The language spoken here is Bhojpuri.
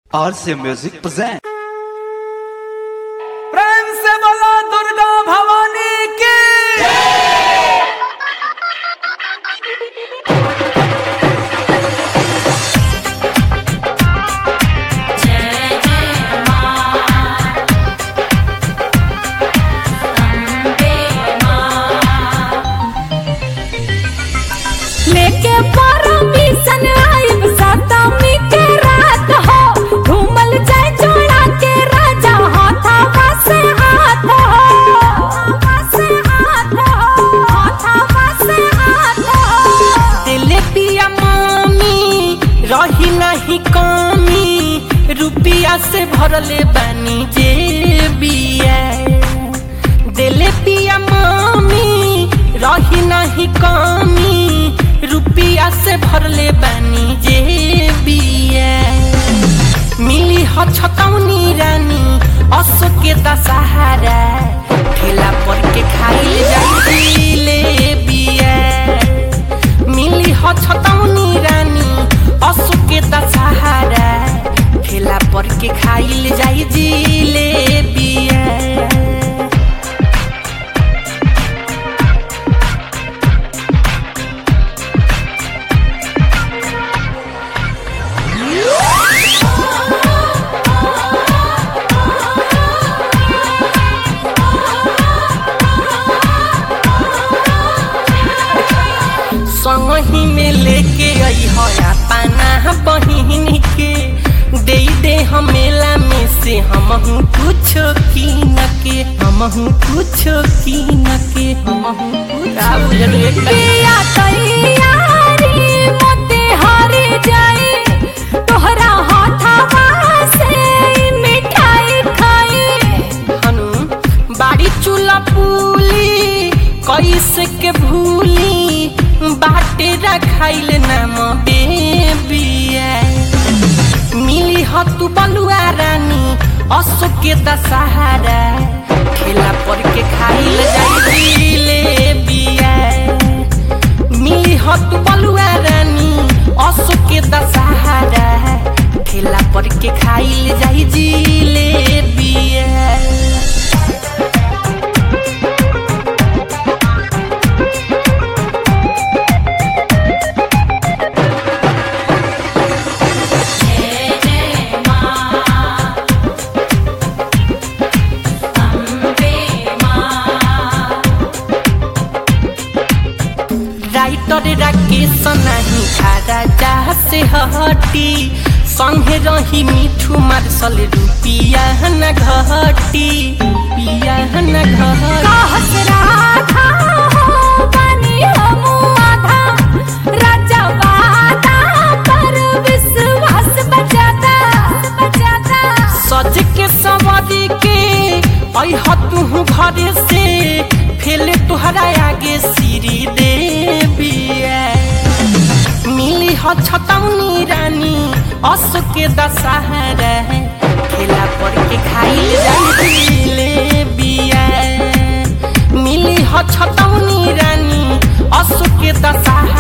RC Music present. प्रेम से बोला दुर्गा भवानी की लेके परमिशन आइब सतमी के रात हो घूमल जाए जोड़ा के राजा हाथावा से हाथ हो हाथावा से हाथ हो हाथावा से हाथ हो दिले पिया मामी रही नहीं कमी रुपिया से भरले बानी जे बिया दिले पिया मामी रही नहीं कमी रुपिया से भरले बानी जे बिया मिली ह छतौनी रानी असो के दशहरा ठेला पर के खाइल जाई ले बिया मिली ह छतौनी रानी असो के दशहरा ठेला पर के खाइल जाई जिले बिया संगही में लेके आई है पाना बहिन के दे दे हम मेला में से हम कुछ कीन के हम कुछ कीन के हम पिया तैयारी मोते हारे जाए तोहरा हाथावा से ई मिठाई खाई हनु बाड़ी चूल्हा पूली कैसे के भूली बाटे रखाइल नाम बेबिया मिली ह तू बलुआ रानी अशोक के दशहरा ठेला पर के खाइल जाई ले बिया मिली ह तू बलुआ रानी अशोक के दशहरा ठेला पर के खाइल जाई जिले बिया राइटर राकेश नहीं खारा जा से हटी संगे रही मिठू मार्शल रुपिया न घटी रुपिया न घटी कहत राधा हो बनी हमू आधा राजा वादा पर विश्वास बचाता बचाता सज के सवारी के अह तू घरे से फेले तुहरा आगे सीरी देबिया मिली ह छतौनी रानी असो के दशहरा ठेला पर के खाइल जाइले बिया मिली ह छतौनी रानी असो के दशहरा